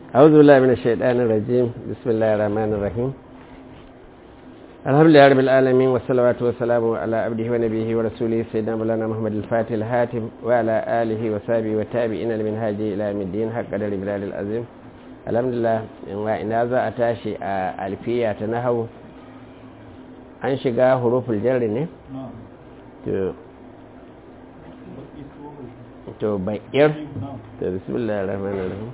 أعوذ بالله من الشيطان الرجيم بسم الله الرحمن الرحيم الحمد لله رب العالمين والصلاة والسلام على عبده ونبيه ورسوله سيدنا مولانا محمد الفاتح الهاتم وعلى آله وصحبه والتابعين لمنهاج إلى يوم الدين حق قدر بلال العظيم الحمد لله إن ذا أتاشي ألفية تنهو an shiga huruful jarri ne? to baƙir to bismillah rahman rahim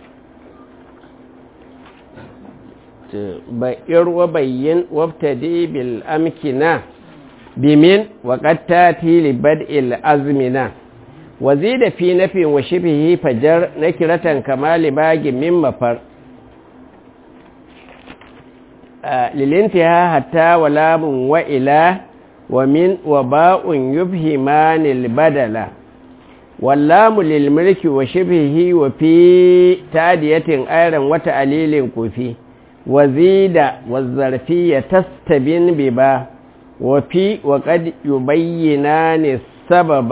to baƙir wa bayyin wabtadi bil amkina bimin wa qattati li bad'il azmina wa zida fi nafin wa shibhihi fajar nakiratan kamali bagi min mafar للانتهاء حتى ولام وإلى ومن وباء يبهمان البدل واللام للملك وشبهه وفي تادية أيضا وتعليل كفي وزيد والظرفية تستبين ببا وفي وقد يبينان السبب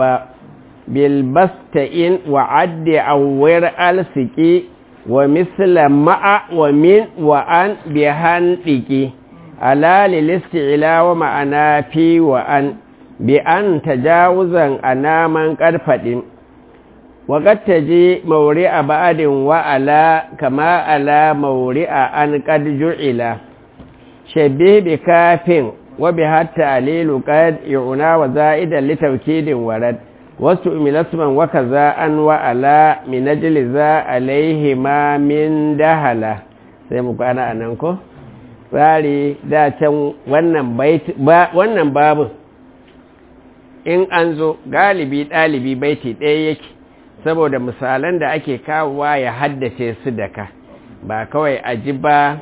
بالبستئن وعد أور ألسكي ومثل مع ومن وأن بهندك على للاستعلاء ومعنا في وأن بأن تجاوزا أنا من قد فدم وقد تجي مورئ بعد وعلى كما على مورئ أن قد جعل شبه بكاف وبها التعليل قد يعنى وزائدا لتوكيد ورد wasu milasman waka za an wa'ala minajili za alaihi ma min dahala sai mu kwana a nan ko? tsari da can wannan babu in an zo galibi ɗalibi baiti ɗaya yake saboda misalan da ake kawowa ya haddace su da ka ba kawai a ji ba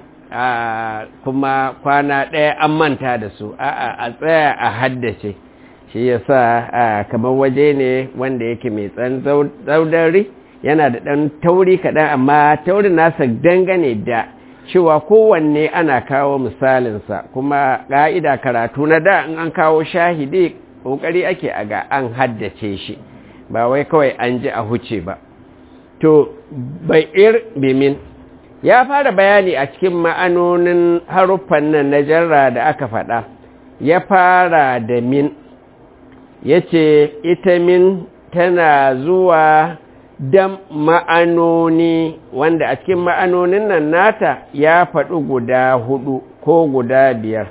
kuma kwana ɗaya an manta da su a tsaya a haddace shi ya sa kamar waje ne wanda yake mai tsan zaudari yana da ɗan tauri kaɗan amma taurin nasa dangane da cewa kowanne ana kawo misalinsa kuma ƙa'ida karatu na da in an kawo shahidi ƙoƙari ake a ga an haddace shi ba wai kawai an ji a huce ba to bai'ir bimin ya fara bayani a cikin ma'anonin haruffan nan na jarra da aka faɗa ya fara da min ya ce ita min tana zuwa dan ma'anoni wanda a cikin ma'anonin nan nata ya faɗi guda hudu ko guda biyar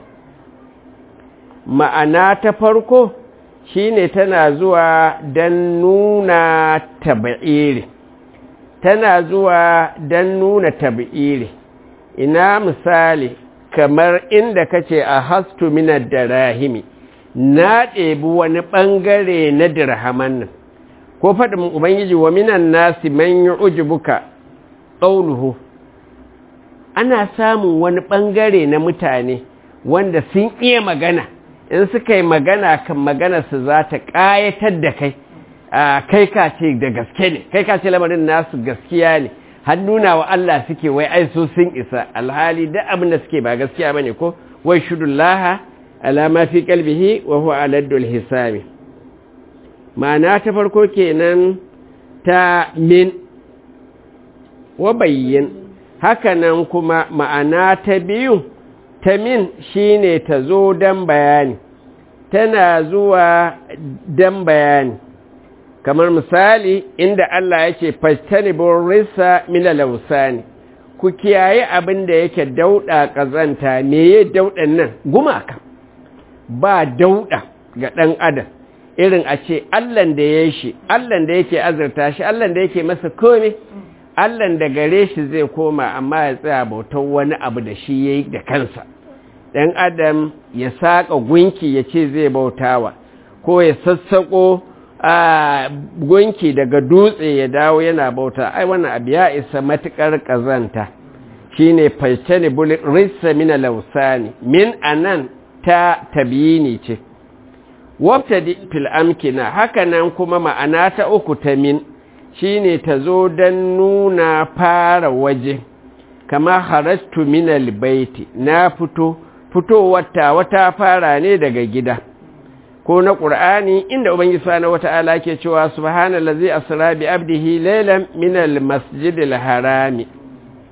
ma'ana ta farko shine tana zuwa don nuna tabi'iri tana zuwa don nuna tabi'iri ina misali kamar inda kace a hastu minar da rahimi na ɗebi wani ɓangare na dirhaman nan ko faɗin ubangiji wa minan nasi man yi ujibuka ƙauluhu ana samun wani ɓangare na mutane wanda sun iya magana in suka yi magana kan maganarsu za ta ƙayatar da kai kai ka ce da gaske ne kai ka ce lamarin nasu gaskiya ne har nuna wa Allah suke wai ai su sun isa alhali duk abin da suke ba gaskiya bane ko wai shudullaha alama fi kalbihi wa huwa aladdul hisabi ma'ana ta farko kenan ta min wa bayyin hakanan kuma ma'ana ta biyu ta min shine ta zo dan bayani tana zuwa dan bayani kamar misali inda Allah yake fastanibur risa min al-awsani ku kiyaye abin da yake dauda kazanta meye daudan nan gumaka ba dauɗa ga ɗan adam irin a ce allan da ya shi allan da yake azurta shi allan da yake masa kome allan da gare shi zai koma amma ya tsaya bautar wani abu da shi ya yi da kansa ɗan adam ya saƙa gunki ya ce zai bautawa ko ya sassaƙo a gunki daga dutse ya dawo yana bauta ai wannan abu ya isa matuƙar ƙazanta shine falcani rissa mina lausani min anan ta tabiyini ce wabta fil amkina hakanan kuma ma'ana ta uku ta min shine ta zo don nuna fara waje kama harastu minal baiti na fito fitowar ta wata fara ne daga gida ko na ƙur'ani inda ubangiji subhanahu wata'ala ke cewa subhanallazi asra bi abdihi laylan minal masjidil harami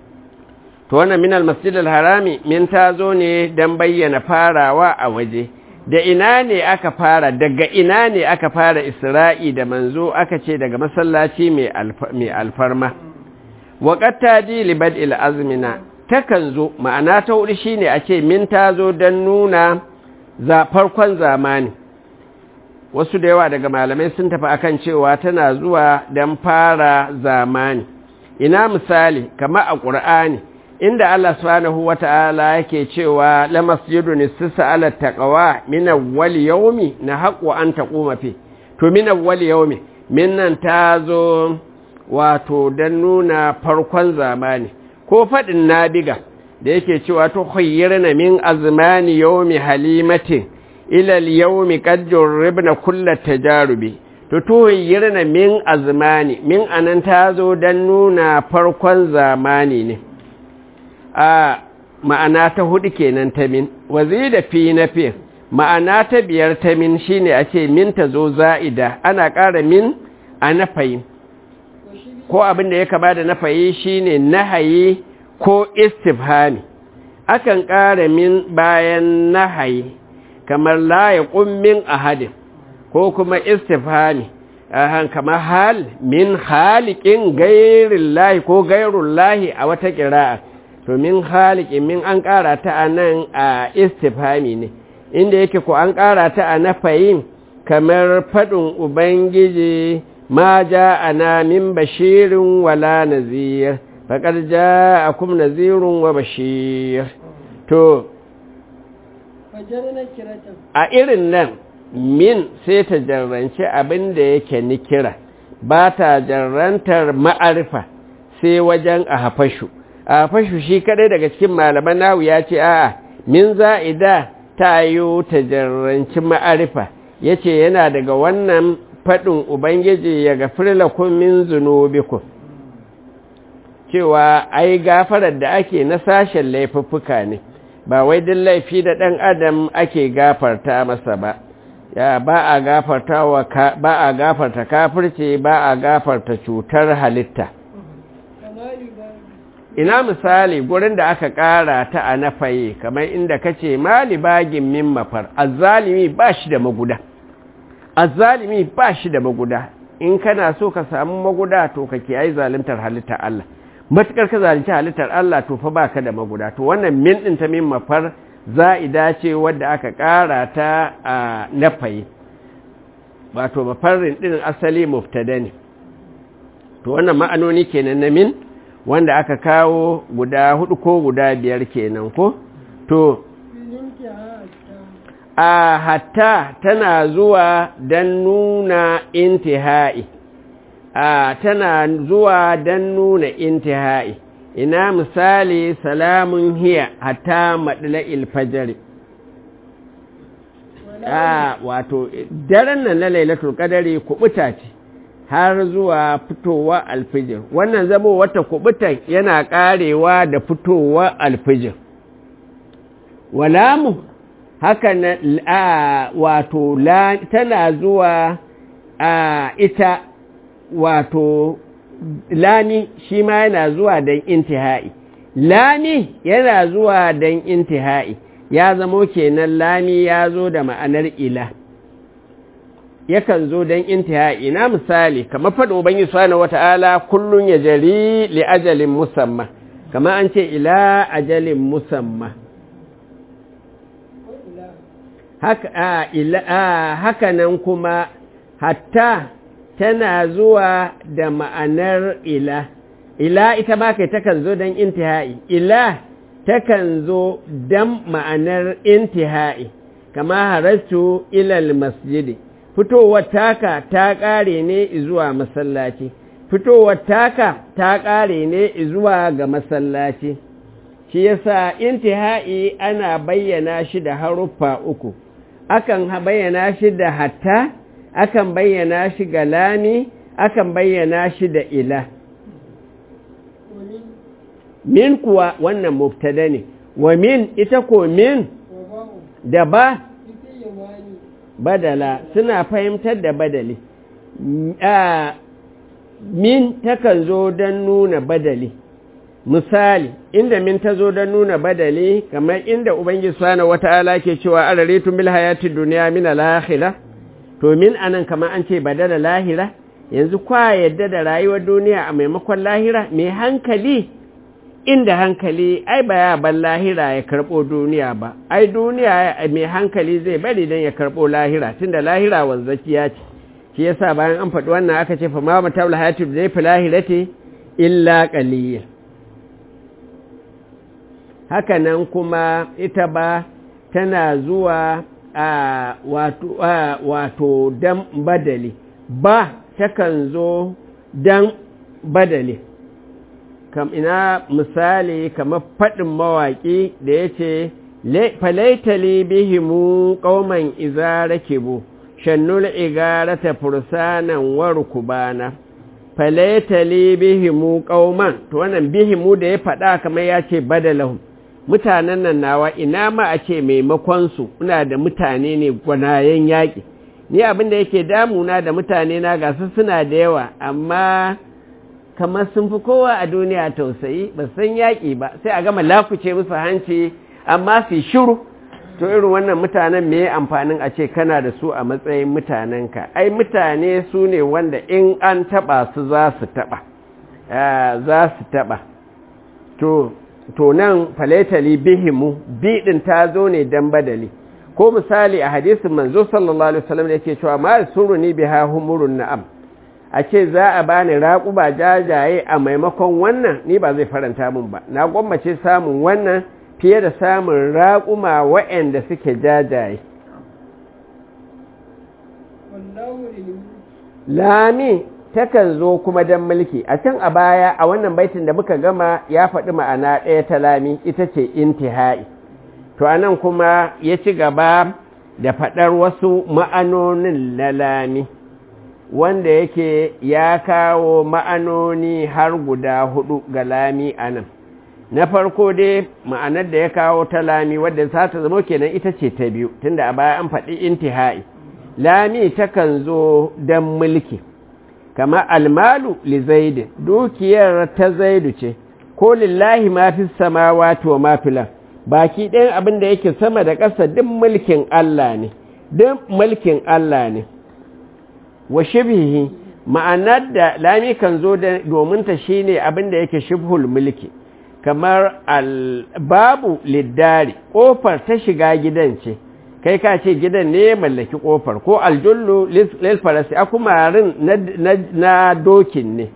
to wannan min almasjid harami min ta zo ne don bayyana farawa a waje da ina ne aka fara daga ina ne aka fara isra'i da manzo aka ce daga masallaci mai alfarma waƙatta ji libad azmina takan zo ma'ana ta hudu shine a ce min ta zo don nuna farkon zamani wasu da yawa daga malamai sun tafi akan cewa tana zuwa don fara zamani ina misali kama a ƙur'ani inda Allah subhanahu wata'ala yake cewa la masjidun istisa ala taqwa min awwal yawmi na haqqu an taquma fi to min awwal yawmi minnan tazo wato dan nuna farkon zamani ko fadin nabiga da yake cewa to khayyirna min azmani yawmi halimatin ila al-yawmi qad juribna kull tajarubi to to khayyirna min azmani min anan tazo dan nuna farkon zamani ne a ma'ana ta hudu kenan ta min wazi da fi na fi ma'ana ta biyar ta min shine a ce min ta zo za'ida ana ƙara min a nafayi ko abin da ya kaba da nafayi shine nahayi ko istifhami akan ƙara min bayan nahayi kamar la ya min ahadin ko kuma istifhami ahan kamar hal min halikin gairin lahi ko gairun lahi a wata ƙira'a to min halikin min an ƙara ta a nan a istifhami ne inda yake ko an ƙara ta a nafayin kamar faɗin ubangiji ma ja ana min bashirin wala nazir faƙar ja a kuma nazirun wa bashir to a irin nan min sai ta jarranci abin da yake nikira ba ta jarrantar ma'arifa sai wajen a hafashu a fashu shi kadai daga cikin malaman nahu ya ce a'a min za'ida ta yi ta jarranci ma'arifa ya ce yana daga wannan faɗin ubangiji ya gafir lakum min zunubikum cewa ai gafarar da ake na sashen laifuffuka ne ba wai din laifi da ɗan adam ake gafarta masa ba ya ba a gafarta wa ba a gafarta kafirce ba a gafarta cutar halitta ina misali gurin da aka ƙara ta a nafaye kamar inda kace mali bagin min mafar azzalimi ba shi da maguda azzalimi ba shi da maguda in kana so ka samu maguda to ka kiyaye zaluntar halittar Allah matukar ka zalunci halittar Allah to fa baka da maguda to wannan min din ta min mafar za'ida ce wadda aka ƙara ta a nafaye wato mafarrin din asali muftada ne to wannan ma'anoni kenan na min wanda aka kawo guda hudu ko guda biyar kenan ko to a hatta tana zuwa don nuna intihai a tana zuwa don nuna intihai ina misali salamun hiya hatta maɗila ilfajari a wato daren nan na lailatul qadari kubuta ce har zuwa fitowa alfijir wannan zamo wata kubutan yana karewa da fitowa alfijir walamu haka na a wato la tana zuwa a ita wato lani shi ma yana zuwa don intihai lani yana zuwa don intihai ya zamo kenan lani ya zo da ma'anar ila yakan zo don intihai na misali kamar faɗo ban yi wata'ala kullum ya jari li ajalin musamma kamar an ce ila ajalin musamma haka nan kuma hatta tana zuwa da ma'anar ila ila ita ba kai takan zo don intihai ila takan zo don ma'anar intihai kama harastu ilal masjidi fitowar taka ta ƙare ne zuwa masallaci fitowar taka ta ƙare ne zuwa ga masallaci shi yasa intihai ana bayyana shi da haruffa uku akan bayyana shi da hatta akan bayyana shi ga lami akan bayyana shi da ila min kuwa wannan muftada ne wa min ita ko min da ba badala suna fahimtar da badali min takan zo don nuna badali misali inda min ta zo don nuna badali kamar inda ubangiji subhanahu wata'ala ke cewa araritum bil hayati dunya min al akhirah to min anan kamar an ce badala lahira yanzu kwa yadda da rayuwar duniya a maimakon lahira mai hankali inda hankali ai ba ya ban lahira ya karɓo duniya ba ai duniya mai hankali zai bari don ya karɓo lahira tunda lahira wanzakiya ce shi yasa bayan an faɗi wannan aka ce fa ma matabul hayati zai fi lahirati illa qalil haka nan kuma ita ba tana zuwa a wato wato dan badali ba takan zo dan badali kam ina misali kamar faɗin mawaƙi da ya ce falaitali bihimu ƙauman izara kibu shannul igarata fursanan warkubana falaitali bihimu ƙauman to wannan bihimu da ya faɗa kamar ya ce badalahum mutanen nan nawa ina ma a ce maimakonsu ina da mutane ne gwanayen yaƙi ni abin da yake damuna da mutane na gasu suna da yawa amma kamar sun fi kowa a duniya tausayi ba san yaƙi ba sai a gama lakuce musu hanci amma su shiru to irin wannan mutanen me amfanin a ce kana da su a matsayin mutanenka ai mutane su ne wanda in an taɓa su za su taɓa za su taɓa to to nan faletali bihimu biɗin ta zo ne dan badali ko misali a hadisin manzo sallallahu alaihi wasallam da yake cewa ma suruni biha humurun na'am a ce za a bani raƙuba jajaye a maimakon wannan ni ba zai faranta min ba na gwammace samun wannan fiye da samun raƙuma waɗanda suke jajaye lami takan zo kuma don mulki a can a baya a wannan baitin da muka gama ya faɗi ma'ana ɗaya ta lami ita ce intihai to anan kuma ya ci gaba da faɗar wasu ma'anonin na lami wanda yake ya kawo ma'anoni har guda hudu ga lami a nan na farko dai ma'anar da ya kawo ta lami wadda za ta zama kenan ita ce ta biyu tunda a baya an faɗi intihai lami takan zo don mulki kama almalu li zaidi dukiyar ta zaidu ce ko lillahi ma fi samawati wa ma fil baki ɗayan abin da yake sama da ƙasa duk mulkin Allah ne duk mulkin Allah ne wa shibhihi ma'anar da lami kan zo domin ta shine abin da yake shibhul mulki kamar babu liddari kofar ta shiga gidan ce kai ka ce gidan ne mallaki kofar ko aljullu lil farasi akumarin na dokin ne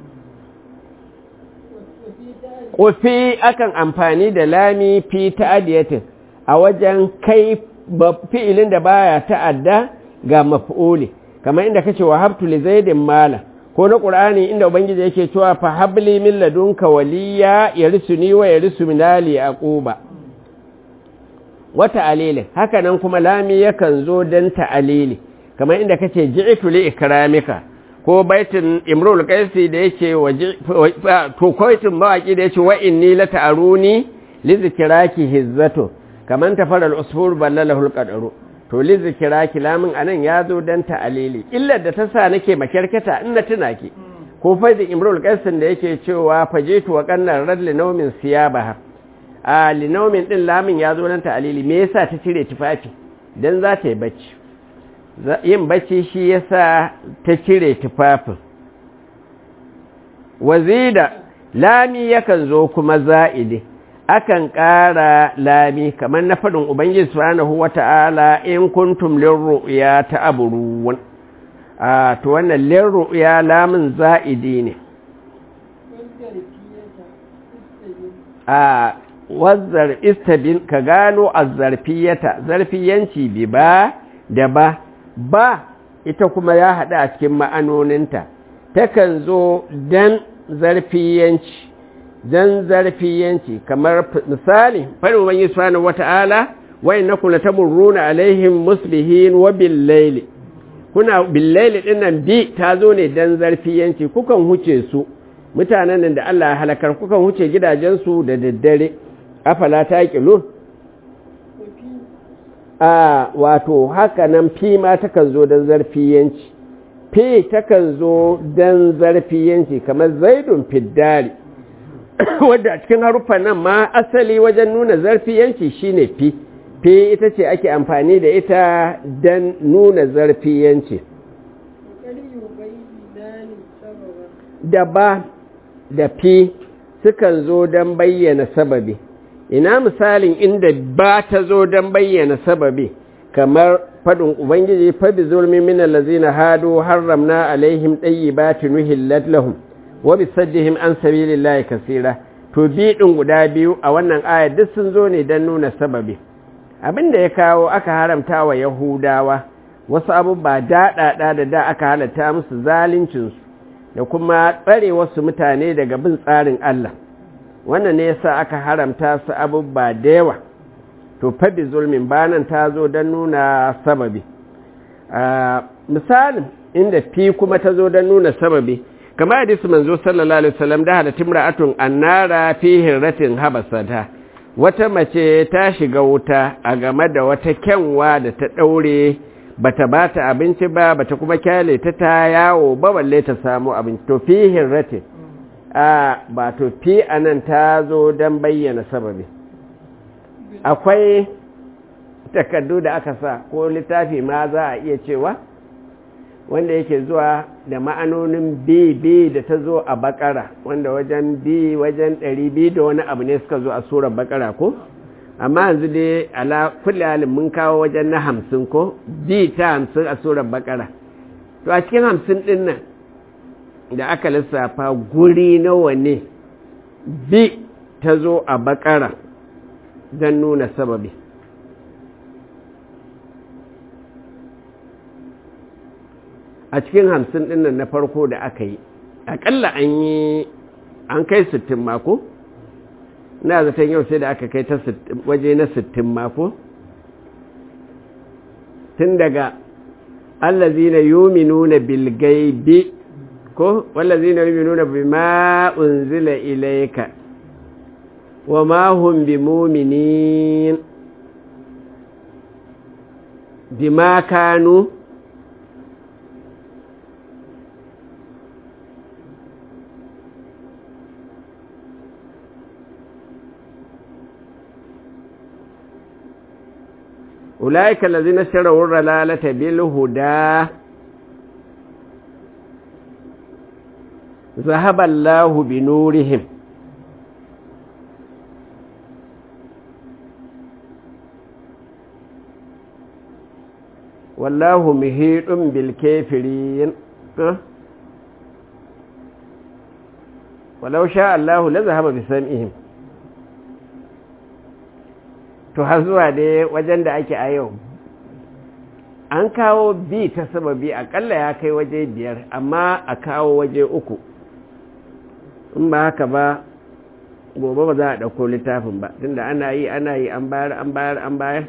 kofi akan amfani da lami fi ta'adiyatin a wajen kai fi'ilin da baya ta'adda ga maf'uli kamar inda kace wa habtu li zaidin mala ko na qur'ani inda ubangiji yake cewa fa habli min ladunka waliya yarisuni wa yarisu min ali aquba wa ta'alilin haka nan kuma lami yakan zo dan ta'alili kamar inda kace ji'tu li ikramika ko baitin imrul qaisi da yake waje to koitin mawaki da yake wa inni la ta'aruni li zikraki hizzatu kaman tafara al-usfur ballalahu al-qadaru to li zikraki lamin anan yazo dan ta'alili illar da ta sa nake makarkata in na tuna ki ko faidin imrul qaisin da yake cewa fajitu wa qannar rad li nawmin siyabaha a li nawmin din lamin yazo dan ta'alili me yasa ta cire tufafi dan za ta yi bacci yin bacci shi yasa ta cire tufafin wazida lami yakan zo kuma za'idi akan ƙara lami kamar na faɗin ubangiji subhanahu wata'ala in kuntum lirru'ya ta'burun a to wannan lirru'ya lamin za'idi ne a wazzar istabin ka gano azzarfiyata zarfiyanci bi ba da ba ba ita kuma ya haɗu a cikin ma'anoninta takan zo dan zarfiyanci dan zarfiyanci kamar misali farin wani subhanahu wata'ala wa innakum latamurruna alaihim muslihin wa bil layli kuna bil layli dinnan bi ta zo ne dan zarfiyanci kukan huce su mutanen nan da Allah ya halakar kukan huce gidajensu da daddare afala taqilun a wato haka nan fi ma takan zo don zarfiyanci fi takan zo don zarfiyanci kamar zaidun fiddari wadda a cikin haruffan nan ma asali wajen nuna zarfiyanci shine fi fi ita ce ake amfani da ita don nuna zarfiyanci da ba da fi sukan zo don bayyana sababi ina misalin inda ba ta zo don bayyana sababi kamar faɗin ubangiji fabi zulmi min allazina hadu harramna alaihim tayyibatin uhillat lahum wa bisaddihim an sabilillahi kaseera to bi din guda biyu a wannan aya duk sun zo ne don nuna sababi abinda ya kawo aka haramta wa yahudawa wasu abubuwa daɗaɗa da da aka halatta musu zaluncinsu da kuma tsare wasu mutane daga bin tsarin Allah wannan ne yasa aka haramta su abubuwa da yawa to fabi zulmin banan ta zo don nuna sababi misalin inda fi kuma ta zo don nuna sababi kamar hadisi manzo sallallahu alaihi wasallam da hada timra'atun annara fi hirratin habasata wata mace ta shiga wuta a game da wata kyanwa da ta daure bata bata abinci ba bata kuma kyale ta ta yawo ba balle ta samu abinci to fi hirratin a ba to fi anan ta zo don bayyana sababi akwai takardu da aka sa ko littafi ma za a iya cewa wanda yake zuwa da ma'anonin bi bi da ta zo a bakara wanda wajen bi wajen ɗari bi da wani abu ne suka zo a surar bakara ko amma yanzu dai ala kulli halin mun kawo wajen na hamsin ko bi ta hamsin a surar bakara to a cikin hamsin ɗin nan da aka lissafa guri nawa ne bi ta zo a bakara don nuna sababi a cikin hamsin ɗinnan na farko da aka yi aƙalla an yi an kai sittin mako na zaton yau sai da aka kai ta waje na sittin mako tun daga allazina yuminuna bilgaibi ko wallazina yuminuna bima unzila ilayka wa ma hum bimuminin bima kanu أولئك الذين اشتروا الضلالة بالهدى ذهب الله بنورهم والله مهيط بالكافرين ولو شاء الله لذهب بسمعهم to har zuwa dai wajen da ake a yau an kawo bi ta sababi akalla ya kai waje biyar amma a kawo waje uku in ba haka ba gobe ba za a ɗauko littafin ba tunda ana yi ana yi an bayar an bayar an bayar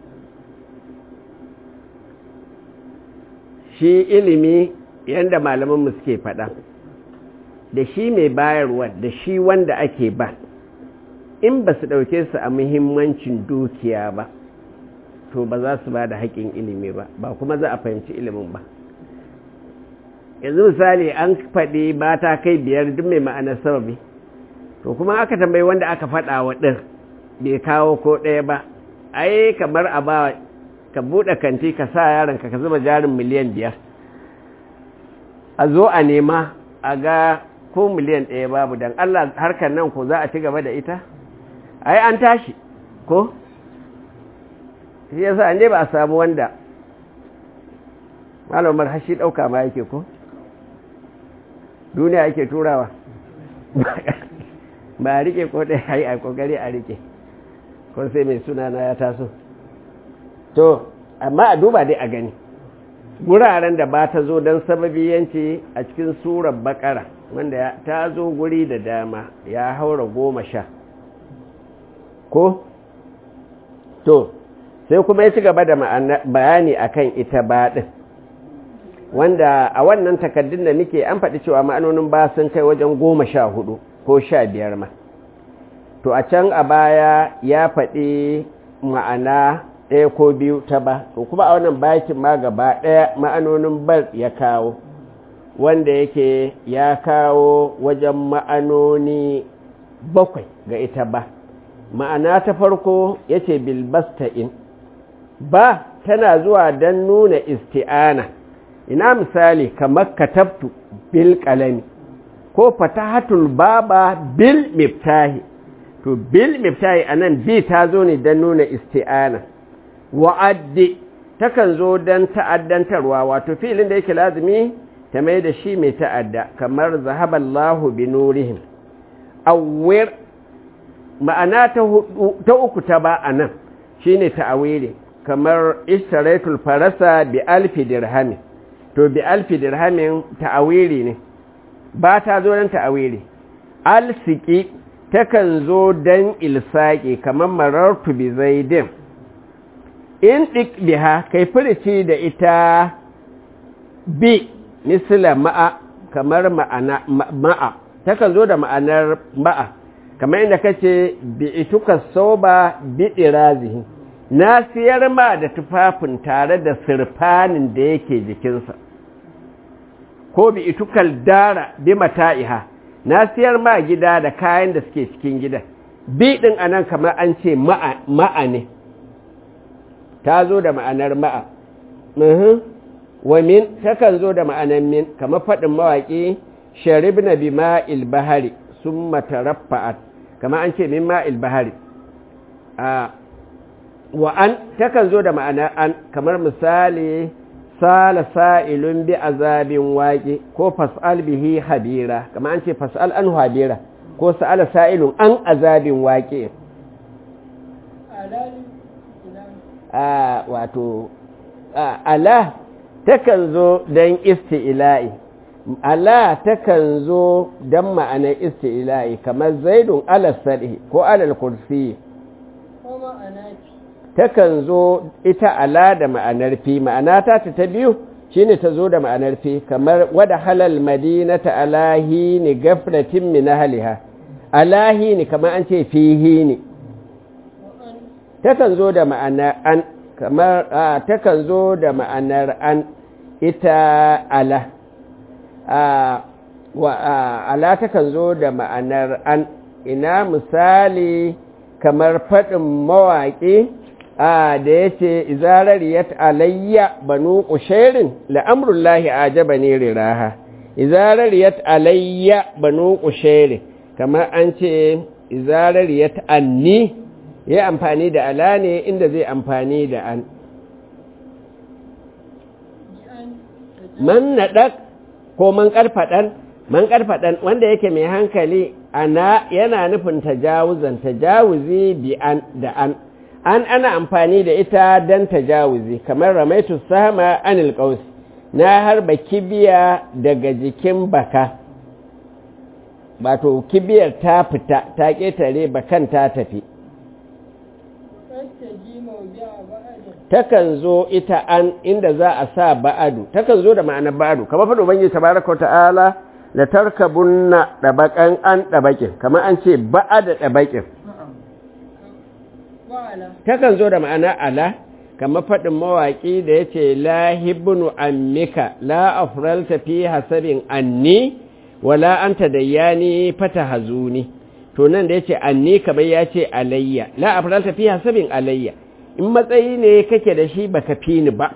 shi ilimi yadda malamanmu suke faɗa da shi mai bayarwa da shi wanda ake ba in ba su ɗauke su a muhimmancin dukiya ba to ba za su ba da haƙƙin ilimi ba ba kuma za a fahimci ilimin ba yanzu misali an faɗi ba ta kai biyar duk mai ma'anar sababi to kuma aka tambayi wanda aka faɗa wa ɗin bai kawo ko ɗaya ba ai kamar a ba ka buɗe kanti ka sa yaronka ka zuba jarin miliyan biyar a zo a nema a ga ko miliyan ɗaya babu don allah harkar nan ko za a ci gaba da ita ai an tashi ko shi yasa ne ba a samu wanda malamar hashi ɗauka ma yake ko duniya ake turawa ba a rike ko ɗaya a yi a ƙoƙari a rike ko sai mai sunana ya taso to amma a duba dai a gani guraren da ba ta zo don sababiyanci a cikin surar bakara wanda ta zo guri da dama ya haura goma sha ko to sai kuma ya ci gaba da bayani akan ita baɗin wanda a wannan takaddun da nake an faɗi cewa ma'anonin ba sun kai wajen goma sha hudu ko sha biyar ma to a can a baya ya faɗi ma'ana ɗaya ko biyu ta ba to kuma a wannan bakin ma gaba ɗaya ma'anonin bar ya kawo wanda yake ya kawo wajen ma'anoni bakwai ga ita ba ma'ana ta farko ya ce bilbasta'in ba tana zuwa don nuna isti'ana ina misali kamar katabtu bil kalami ko fatahatul baba bil miftahi to bil miftahi anan bi ta zo ne don nuna isti'ana wa'addi takan zo don ta'addantarwa wato filin da yake lazimi ta mai da shi mai ta'adda kamar zahaballahu bi nurihim awwir ma'ana ta uku ta ba a nan shi ne ta'awili kamar ishtaraitul farasa bi alfi dirhamin to bi alfi dirhamin ta'awili ne ba ta zo don ta'awili alsiki takan zo don ilsaki kamar marartu bi zaidin in ɗik biha kai furici da ita bi misila ma'a kamar ma'ana ma'a takan zo da ma'anar ma'a kamar inda kace bi ituka soba bi dirazihi na siyar ma da tufafin tare da sirfanin da yake jikinsa ko bi itukal dara bi mata'iha na siyar ma gida da kayan da suke cikin gida bi din anan kamar an ce ma'a ne ta zo da ma'anar ma'a wa min takan zo da ma'anar min kamar faɗin mawaƙi sharibna bi ma'il bahari sun mataraffa'at kama an ce min ma'il bahari wa an takan zo da ma'ana an kamar misali sala sa'ilun bi azabin waƙe ko fas'al bihi habira kama an ce fas'al an habira ko sa'ala sa'ilun an azabin waƙe wato ala takan zo don isti'ila'i ala takan zo don ma'anar isti'ila'i kamar zaidun alal sadi ko alal kursi takan zo ita ala da ma'anar fi ma'ana ta ta biyu shine ta zo da ma'anar fi kamar wada halal madinata alahi ni gafratin min ahliha alahi ni kamar an ce fihi ni takan zo da ma'anar an kamar takan zo da ma'anar an ita ala wa ala takan zo da ma'anar an ina misali kamar faɗin mawaƙi a da ya ce izarariyat alayya banu ƙusherin la'amurullahi a jaba ne riraha izarariyat alayya banu ƙusherin kamar an ce izarariyat anni ya amfani da ala ne inda zai amfani da an man naɗak ko man ƙarfaɗan man ƙarfaɗan wanda yake mai hankali ana yana nufin tajawuzan tajawuzi bi an da an an ana amfani da ita don tajawuzi kamar ramaitu sama anil qaus na harba kibiya daga jikin baka wato kibiyar ta fita ta ƙetare bakan ta tafi takan zo ita an inda za a sa ba'adu takan zo da ma'anar ba'adu kamar faɗo bangi tabaraka ta'ala la tarkabunna dabakan an dabakin kamar an ce ba'ada dabakin takan zo da ma'ana ala kamar faɗin mawaƙi da ya ce lahibinu ammika la afralta fi hasabin anni wala anta dayyani fata hazuni to nan da ya ce anni kamar ya ce alayya la afralta fi hasabin alayya in matsayi ne kake da shi baka fi ni ba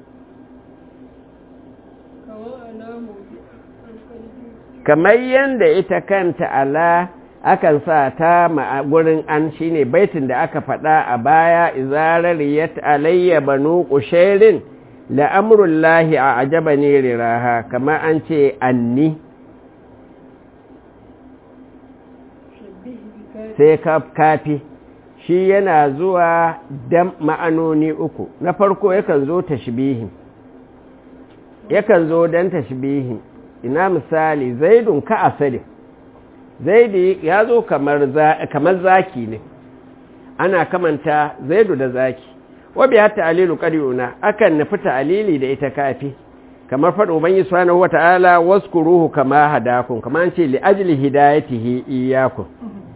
kamar yadda ita kanta ala akan sa ta gurin an shine baitin da aka faɗa a baya izarariyat alayya banu qusairin la amrullahi a ajabani riraha kamar an ce anni sai kafi shi yana zuwa dan ma'anoni uku na farko yakan zo tashbihi yakan zo dan tashbihi ina misali zaidun ka asali zaidi ya zo kamar zaki ne ana kamanta zaidu da zaki wabi hatta alilu ƙari'una akan nufi ta'alili da ita kafi kamar faɗo ban yi subhanahu wa ta'ala waskuruhu kama hadakun kama an ce li'ajli hidayatihi iyakun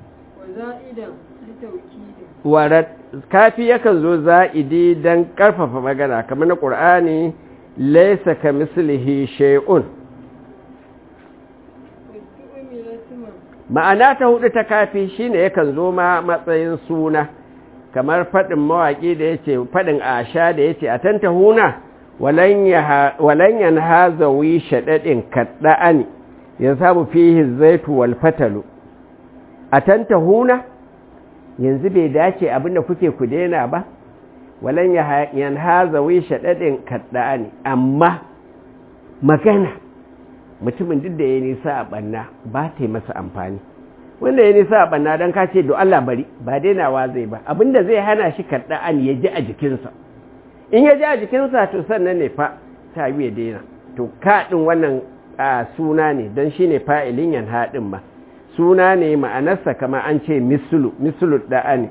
warat kafi yakan zo za'idi don ƙarfafa magana kamar na ƙur'ani laisa ka mislihi shay'un ma'ana ta hudu ta kafi shine yakan zo ma matsayin suna kamar faɗin mawaƙi da yace faɗin asha da yace a tanta huna walan yan hazawi shaɗaɗin kaɗa'ani ya samu fihi zaitu wal fatalu a tanta huna yanzu bai dace abinda kuke ku daina ba walan yan hazawi shaɗaɗin kaɗa'ani amma magana mutumin duk da ya nisa a ɓanna ba ta yi masa amfani wanda ya nisa a ɓanna don ka ce do Allah bari ba dainawa zai ba abinda zai hana shi kaɗa'ani ya ji a jikinsa in ya ji a jikinsa to sannan ne fa ta yi ya daina to kaɗin wannan suna ne don shi ne fa'ilin yan haɗin ba suna ne ma'anarsa kama an ce misulu misulu da'ani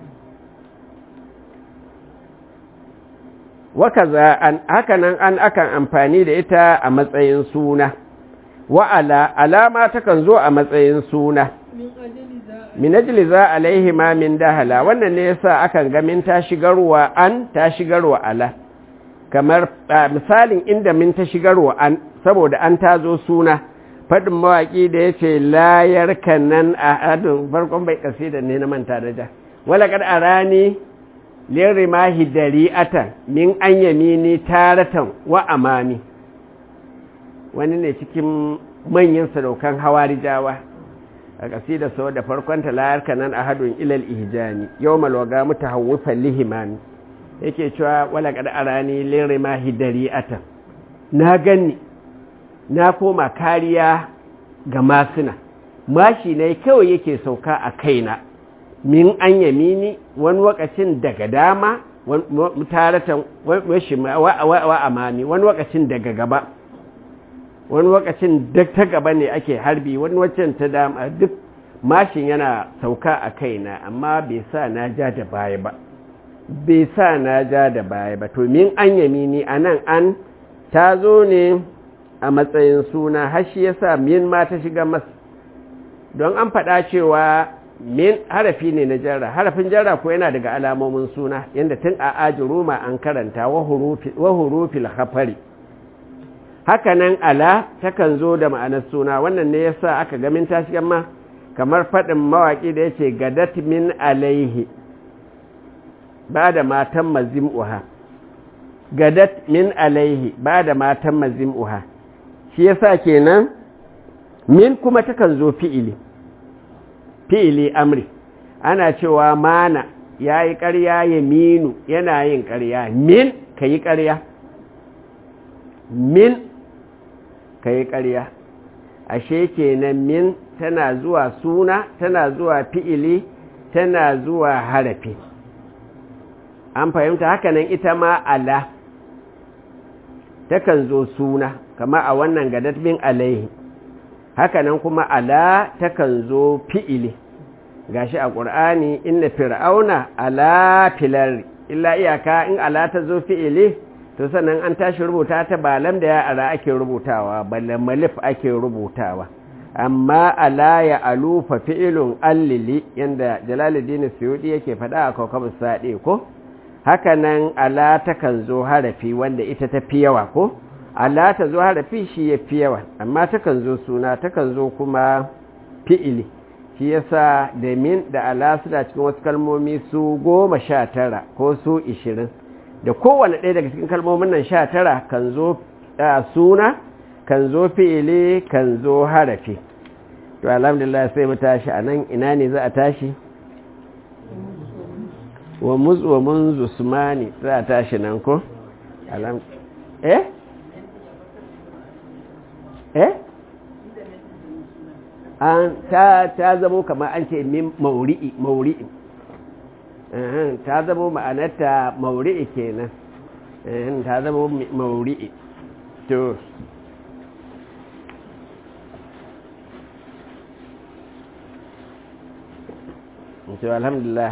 wakaza an hakanan an akan amfani da ita a matsayin suna wa'ala alama takan zo a matsayin suna min ajli za alaihi ma min dahala wannan ne yasa akan ga min ta shigarwa an ta shigarwa ala kamar misalin inda min ta shigarwa an saboda an ta zo suna faɗin mawaƙi da ya ce layar kanan a adun farkon bai ƙasi da ne na manta da ja wala kad arani lirimahi dari'atan min an yamini taratan wa amami wani ne cikin manyan sadaukan hawarijawa a ƙasida sau da farkonta layar kanan a hadun ilal ihjani yau malwaga muta hawufan lihimami yake cewa wala kad arani lirimahi dari'atan na gani na koma kariya ga masuna mashi ne kawai yake sauka a kaina min an yamini wani wakacin daga dama taratan wa amami wani wakacin daga gaba wani wakacin ta gaba ne ake harbi wani waccan ta dama duk mashin yana sauka a kaina amma bai sa na ja da baya ba bai sa na ja da baya ba to min an yamini a nan an ta zo ne a matsayin suna hashi ya sa min ma ta shiga mas don an faɗa cewa min harafi ne na jarra harafin jarra ko yana daga alamomin suna yadda tun a aji roma an karanta wa hurufil hafari hakanan ala takan zo da ma'anar suna wannan ne yasa aka gamin ta shiga ma kamar faɗin mawaƙi da ya ce gadat min alaihi ba da matan mazim'uha gadat min alaihi ba da matan mazim'uha shi yasa kenan min kuma takan zo fi'ili fi'ili amri ana cewa mana ya yi ƙarya ya minu yana yin ƙarya min ka yi ƙarya min ka yi ƙarya ashe kenan min tana zuwa suna tana zuwa fi'ili tana zuwa harafi an fahimta hakanan ita ma ala takan zo suna kama a wannan gadat min alaihi hakanan kuma ala takan zo fi'ili gashi a ƙur'ani inna fir'auna ala filar illa iyaka in ala ta zo fi'ili to sannan an tashi rubuta ta ba lam da ya ara ake rubutawa balle malif ake rubutawa amma ala ya alufa fi'ilun allili yanda jalaluddin suyudi yake faɗa a kawkabar saɗe ko hakanan ala takan zo harafi wanda ita ta fi yawa ko ala ta zo harafi shi ya fi yawa amma takan zo suna takan zo kuma fi'ili shi yasa da min da ala suna cikin wasu kalmomi su goma sha tara ko su ishirin da kowane ɗaya daga cikin kalmomin nan sha tara kan zo suna kan zo fi'ili kan zo harafi to alhamdulillah sai mu tashi a nan ina ne za a tashi wa muzu wa munzu sumani za a tashi nan ko eh eh an ta ta zamo kamar an ce min mauri'i mauri'i ta zamo ma'anarta mauri'i kenan ta zamo mauri'i to to alhamdulillah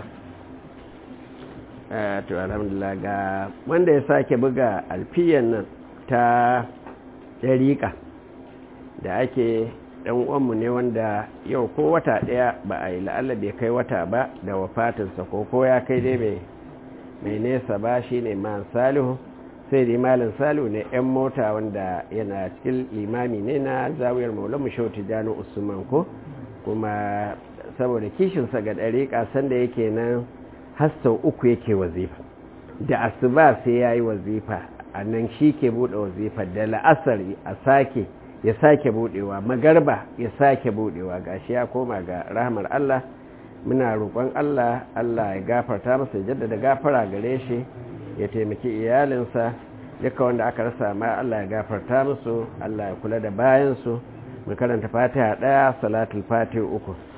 to alhamdulillah ga wanda ya sake buga alfiyan nan ta ɗariƙa da ake ɗan uwanmu ne wanda yau ko wata ɗaya ba a yi la'alla bai kai wata ba da wafatinsa ko ko ya kai dai mai nesa ba shi ne man salihu sai da malin salihu ne 'yan mota wanda yana cikin limami ne na zawiyar maulamu shauti jano usman ko kuma saboda kishinsa ga ɗariƙa sanda yake nan hastau uku yake wazifa da asuba sai ya yi wazifa a nan shi ke buɗe wazifa da la'asar a sake ya sake buɗewa magarba ya sake buɗewa gashi ya koma ga rahmar Allah muna roƙon Allah Allah ya gafarta masa ya jaddada gafara gare shi ya taimaki iyalinsa duka wanda aka rasa ma Allah ya gafarta musu Allah ya kula da bayansu mu karanta fatiha ɗaya salatul fatiha uku